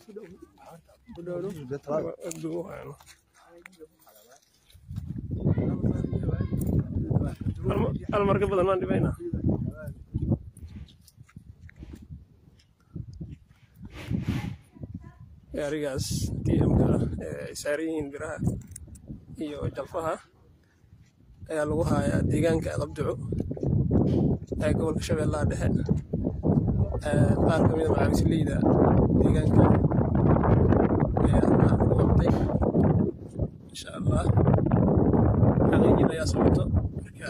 hal mar ka badan waan dhibayna gaarigaas tmka ay saaran yihiin biraha iyo jalfaha ayaa lagu hayaa deegaanka adabduco ee gobolka shabeellaha dhexe qaar ka mida macaamisleyda deegaanka ayaa lagu qabtay insha allah xaqiijin ayaa socoto marka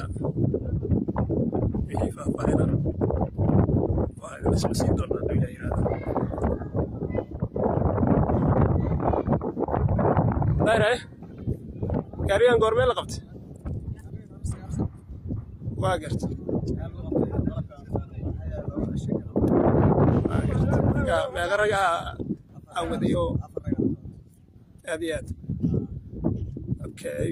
wixii faahfaahina waa idinla socodsiin doonaa hadduu ilaa yiraahdo dayrae gaarigan goormee la qabtay waa garta marka meeqa ragaa awadayo aad iyo aad okay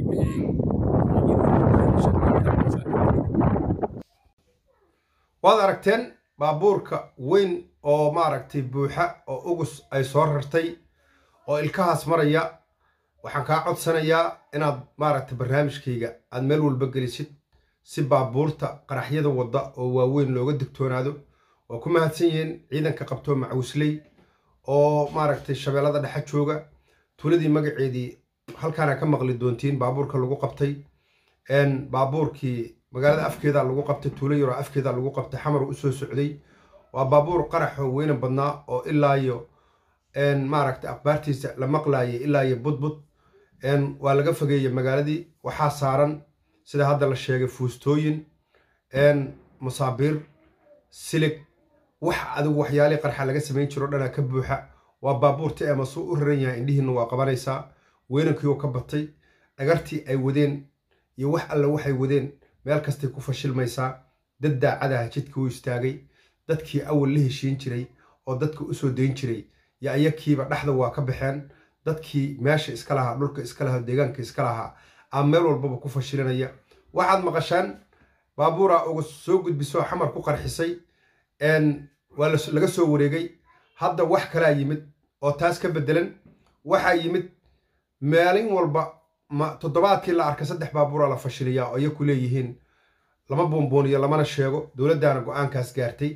waad aragteen baabuurka weyn oo maaragtay buuxa oo ugus ay soo rartay oo ilkahaas maraya waxaan kaa codsanayaa inaad maaragtay barnaamijkayga aad meel walba gelisid si baabuurta qaraxyada wadda oo waaweyn looga digtoonaado waa ku mahadsan yihiin ciidanka qabtoo macawisley oo maaragtay shabeellada dhexe jooga tuuladii magaceedii halkaana ka maqli doontiin baabuurka lagu qabtay baabuurkii magaalada afkeeda lagu qabtay tuulo yaroo afkeeda lagu qabtay xamar u soo socday waa baabuur qaraxoo weyna badnaa oo ilaa iyo maaragtay akhbaartiisa la maqlaayay ilaa iyo budbud waa laga fogeeyey magaaladii waxaa saaran sida hadda la sheegay fuustooyin masaabiir silig wax adigu waxyaalihii qarxa laga samayn jiro dhanaa ka buuxa waa baabuurta ee masuu u raran yahay indhihiinna waa qabanaysaa weynankiioo ka batay dhagartii ay wadeen iyo wax alle waxay wadeen meel kastay ku fashilmaysaa dad daacadaha jidka u istaagay dadkii awal la heshiin jiray oo dadka u soo dayn jiray yo ayakiiba dhexda waa ka baxeen dadkii meesha iska lahaa dhulka iska lahaa deegaanka iska lahaa aa meel walbaba ku fashilinaya waxaad maqashaan baabuura uga soo gudbisoo xamar ku qarxisay waa laga soo wareegay hadda wax kalaa yimid oo taas ka bedelan waxaa yimid maalin walba toddobaadkii la arka saddex baabuura la fashiliyaa oo iyaku leeyihiin lama buunbuuniyo lamana sheego dowladdaana go-aankaas gaartay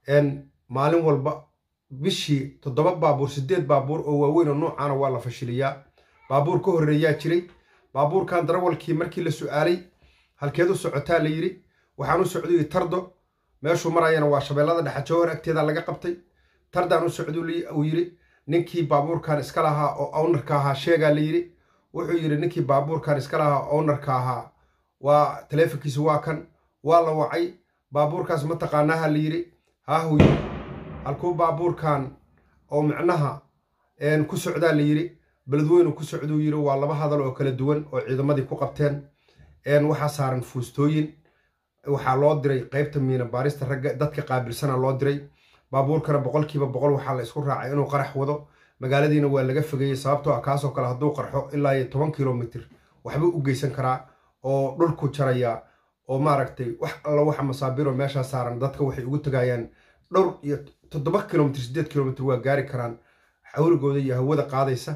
maalin walba bishii toddoba baabuur siddeed baabuur oo waaweyn oo noocaana waa la fashiliyaa baabuur ka horreeyaa jiray baabuurkan darawalkii markii la su'aalay halkeed u socotaa la yidhi waxaan u socday tardo meeshuu marayana waa shabeellada dhexe jowhar agteeda laga qabtay tardaan u socdu uu yidhi ninkii baabuurkan iska lahaa oo ownarka ahaa sheegaa la yidhi wuxuu yidhi ninkii baabuurkan iska lahaa oo ownarka ahaa waa taleefonkiisa waa kan waa la wacay baabuurkaas ma taqaanaaha la yidhi haahu yidhi halkuu baabuurkan oo micnaha ku socdaa la yidhi beledweynu ku socduu yidhi waa laba hadal oo kala duwan oo ciidamadii ku qabteen waxaa saaran fuustooyin waxaa loo diray qaybta miina baarista ragga dadka qaabilsana loo diray baabuurkana boqolkiiba boqol waxaa la isku raacay inuu qarax wado magaaladiina waa laga fogeeyey sababtoo ah kaasoo kale hadduu qarxo ilaa iyo toban kilomitr waxbuu u geysan karaa oo dhulku jaraya oo maaragtay wax alla waxa masaabiiroo meeshaa saaran dadka waxay ugu tagayaan dhowr iyo toddoba kilomitr siddeed kilomitr waa gaari karaan xawligooda iyo hawada qaadaysa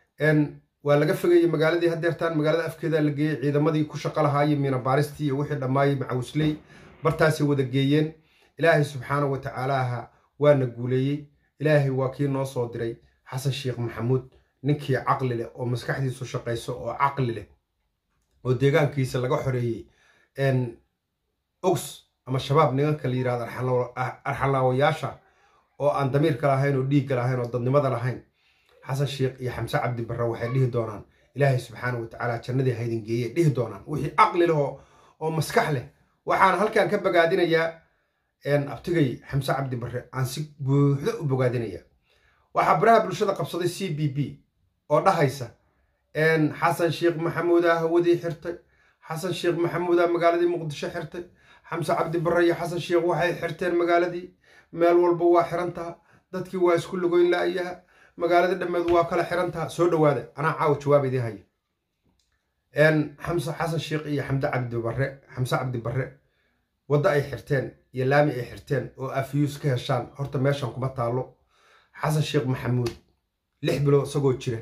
waa laga fogeeyey magaaladii hadeertaan magaalada afkeeda la geeyey ciidamadii ku shaqo lahaayey miina baaristii iyo wixii dhammaayey macawisley bartaasay wada geeyeen ilaahay subxaana wa tacaalaaha waana guuleeyey ilaahay waa kii noo soo diray xasan sheekh maxamuud ninkii caqli leh oo maskaxdiisu shaqayso oo caqli leh oo deegaankiisa laga xoreeyey ogs ama shabaab nimanka la yidhahdo arxalaawayaasha oo aan damiirka lahayn oo dhiigga lahayn oo dadnimada lahayn xasan sheekh iyo xamse cabdi barre waxay dhihi doonaan ilaahay subxaana wa tacaala jannadii haydin geeye dhihi doonaan wixii caqli leh oo maskax leh waxaan halkan ka bogaadinayaa abtigay xamse cabdi barre aan si buuxdo u bogaadinayaa waxaa baraha bulshada qabsaday c b b oo dhahaysa xasan sheekh maxamuudaa hawadii xirtay xasan sheekh maxamuudaa magaaladii muqdisho xirtay xamse cabdi barre iyo xasan sheekh waxay xirteen magaaladii meel walba waa xirantaha dadkii waa isku lugoyn la'yaha magaalada dhammeed waa kala xirantaha soo dhowaada anaa caawa jawaab idiin haya xamse xasan sheekh iyo xamde cabdi barre xamse cabdi barre waddo ay xirteen iyo laami ay xirteen oo afiyuus ka heshaan horta meeshan kuma taallo xasan sheekh maxamuud lix bilood isagoo jira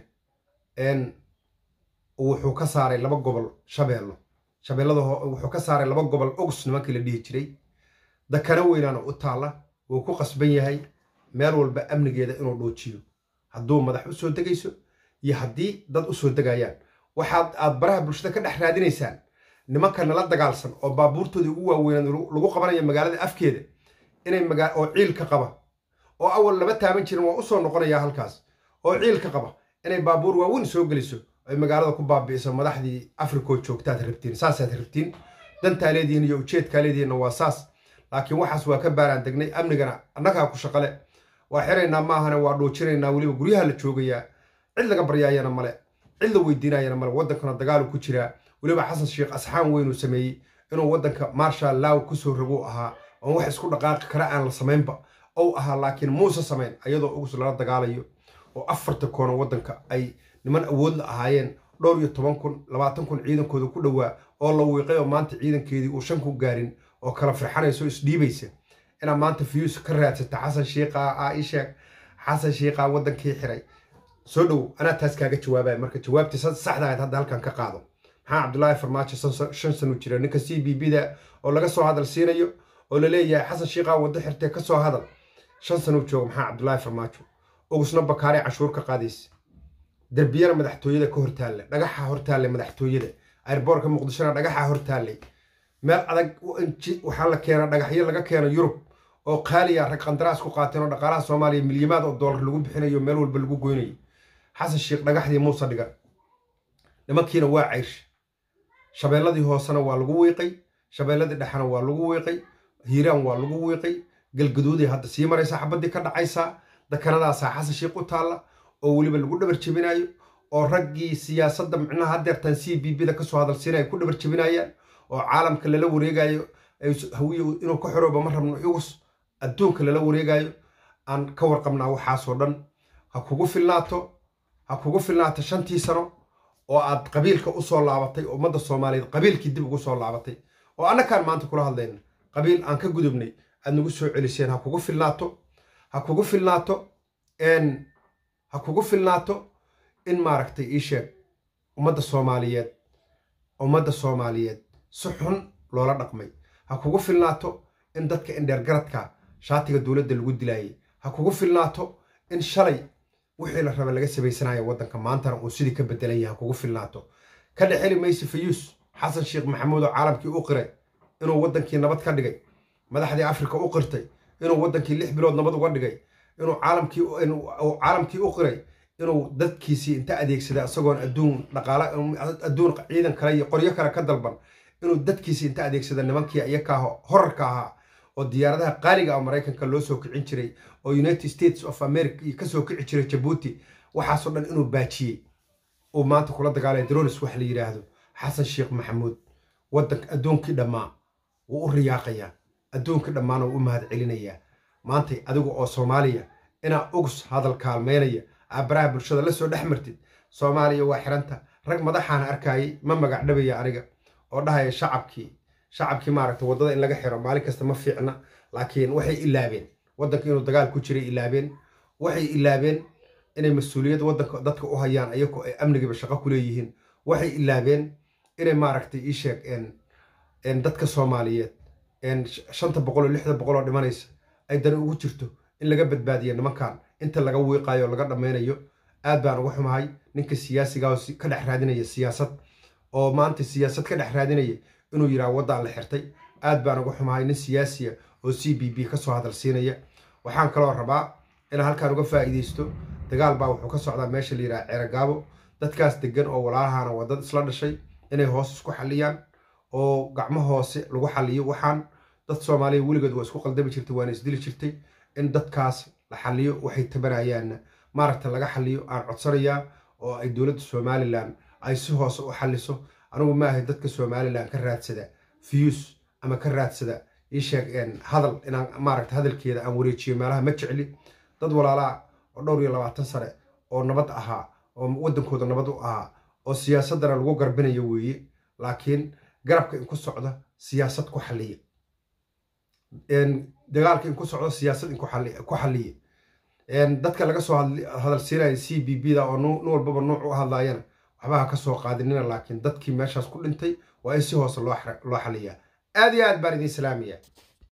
wuxuu ka saaray laba gobol shabeello shabeellada wuxuu ka saaray laba gobol ogus nimankii la dhihi jiray dakana weynaana u taalla wuu ku qasban yahay meel walba amnigeeda inuu dhoojiyo hadduu madax u soo degayso iyo haddii dad u soo degayaan waxaad aad baraha bulshada ka dhex raadinaysaan nimanka nala dagaalsan oo baabuurtoodii ugu waaweynaan lagu qabanayo magaalada afkeeda inay magaa oo ciilka qaba oo awal lama taaban jirin waa usoo noqonayaa halkaas oo ciilka qaba inay baabuur waaweyn soo geliso ay magaalada ku baabi'iso madaxdii afrikoo joogtaad rabtiin saasaad rabtiin dantaa leedihiin iyo ujeedkaa leedihiinna waa saas laakiin waxaas waa ka baaraan degnay amnigana annagaa ku shaqale waa xiraynaa maahane waa dhoojinaynaa weliba guryaha la joogayaa cid laga baryaayana male cid la weydiinayana male waddankana dagaalu ku jiraa weliba xasan sheekh asxaan weynuu sameeyey inuu waddanka marshal law kusoo raguu ahaa oon wax isku dhaqaaqi kara aan la samaynba ou ahaa laakiin muuse samayn ayadoo ugus lala dagaalayo oo afarta koono waddanka ay niman awoodla ahaayeen dhowr iyo toban kun labaatan kun ciidankooda ku dhowaa oo la wiiqay oo maanta ciidankeedii uu shan ku gaarin oo kala firxanaysa oo isdhiibaysa inaad maanta fiyuus ka raadsata xasan shiiqaa aa ii sheeg xasan shiiqaa waddankii xiray soo dhow anaa taas kaaga jawaabaya marka jawaabtii saxda ahayd hadda halkan ka qaado maxaa cabdulaahi farmaajo shan sanu jira ninka c b b da oo laga soo hadal siinayo oo la leeyahay xasan shiiqaa waddo xirtee ka soo hadal shan sanuu jooga maxaa cabdulaahi farmaajo ugusna bakaaree canshuur ka qaadaysa derbiyana madaxtooyada ka hortaalle dhagaxa hortaalle madaxtooyada airboorka muqdishona dhagaxa hortaallay meel adag waxaa la keena dhagaxyo laga keeno yurub oo qaaliya rag qandaraas ku qaateen oo dhaqaalaha soomaaliya milyamaad oo doolar lagu bixinayo meel walba lagu goynayo xasan sheekh dhagaxdii muuse dhigan nimankiina waa cayrsha shabeelladii hoosena waa lagu wiiqay shabeelladii dhexena waa lagu wiiqay hiiraan waa lagu wiiqay galgaduudii hadda sii maraysa xabaddii ka dhacaysaa dakanadaasaa xasan sheekh u taalla oo weliba lagu dhabar jebinayo oo raggii siyaasadda micnaha hadeertan c b b da kasoo hadalsiina ay ku dhabar jebinayaan oo caalamka lala wareegayo hawiye inuu ka xorooba ma rabno igus adduunka lala wareegayo aan ka warqabnaa waxaasoo dhan ha kugu filnaato ha kugu filnaato shantii sano oo aad qabiilka usoo laabatay ummadda soomaaliyeed qabiilkii dib ugu soo laabatay oo annakaan maanta kula hadlayna qabiil aan ka gudubnay aad nagu soo celiseen ha kugu filnaato ha kugu filnaato ha kugu filnaato in maaragtay ii sheeg ummadda soomaaliyeed ummadda soomaaliyeed si xun loola dhaqmay ha kugu filnaato in dadka indheergaradka shaatiga dowladda lagu dilaayay ha kugu filnaato in shalay wixii la raba laga samaysanaya waddanka maantana uu sidii ka bedelan yahay ha kugu filnaato ka dhexeli mayse fayuus xasan sheekh maxamuud oo caalamkii u qiray inuu waddankii nabad ka dhigay madaxdii afrika u qirtay inuu waddankii lix bilood nabad uga dhigay inuu caalamkii caalamkii u qiray inuu dadkiisii inta adeegsada isagoon adduun dhaqaale adduun ciidan kale iyo qoryo kale ka dalban inuu dadkiisii inta adeegsada nimankii iyakaa horarka ahaa oo diyaaradaha qaaliga ah maraykanka loo soo kicin jiray oo united states of america kasoo kici jiray jabuuti waxaasoo dhan inuu baajiyey uu maanta kula dagaalaya dronis wax la yidhaahdo xasan sheekh maxamuud waddanka adduunkii dhammaa wuu u riyaaqayaa adduunkii dhammaana wuu u mahad celinayaa maantay adiga oo soomaaliya inaa ugus hadal kaalmaynaya aabaraha bulshada la soo dhex martid soomaaliya waa xiranta rag madaxaan arkaayay ma magacdhabaya aniga oo dhahaya shacabkii shacabkii maaragta waddada in laga xiro maalin kasta ma fiicna laakiin waxay ilaabeen waddanka inuu dagaal ku jiray ilaabeen waxay ilaabeen inay mas-uuliyad waddanka dadka u hayaan ayagoo ay amnigiiba shaqo ku leeyihiin waxay ilaabeen inay maaragtay ii sheeg dadka soomaaliyeed shanta boqol oo lixda boqol oo dhimanaysa ay dani ugu jirto in laga badbaadiya nimankan inta laga wiiqayo o laga dhammaynayo aad baan uga xumahay ninka siyaasiga oo ka dhex raadinaya siyaasad oo maanta siyaasad ka dhex raadinaya inuu yidhaha waddaan la xirtay aad baan uga xumahay nin siyaasiya oo c b b kasoo hadal siinaya waxaan kaloo rabaa inaan halkaan uga faa'iidaysto dagaal baa wuxuu ka socdaa meesha la yidhaha ceeragaabo dadkaas degan oo walaalahana waa dad isla dhashay inay hoos isku xalliyaan oo gacmo hoose lagu xalliyo waxaan dad soomaaliya weligood waa isku qaldami jirtay waana isdili jirtay in dadkaas la xalliyo waxay tabanayaanna maaragta laga xalliyo aan codsanayaa oo ay dowladda somalilan ay si hoose u xalliso anigu maahay dadka somalilan ka raadsada fiyuus ama ka raadsada ii sheeg hadal inaan maaragta hadalkeeda aan wareejiyo meelaha ma jecli dad walaalaa oo dhowr iyo labaatan sane oo nabad ahaa oo waddankooda nabad u ahaa oo siyaasaddana lagu garbinayo weeye laakiin garabka in ku socda siyaasad ku xalliya dagaalka in ku socdo siyaasad in ku xalliya dadka laga soo hadalsiinaya c b b da oo nin walbaba nuuc u hadlaayana waxba ha ka soo qaadinina laakiin dadkii meeshaas ku dhintay waa in si hoose loo xaliyaa aad iyo aad baan idiin salaamaya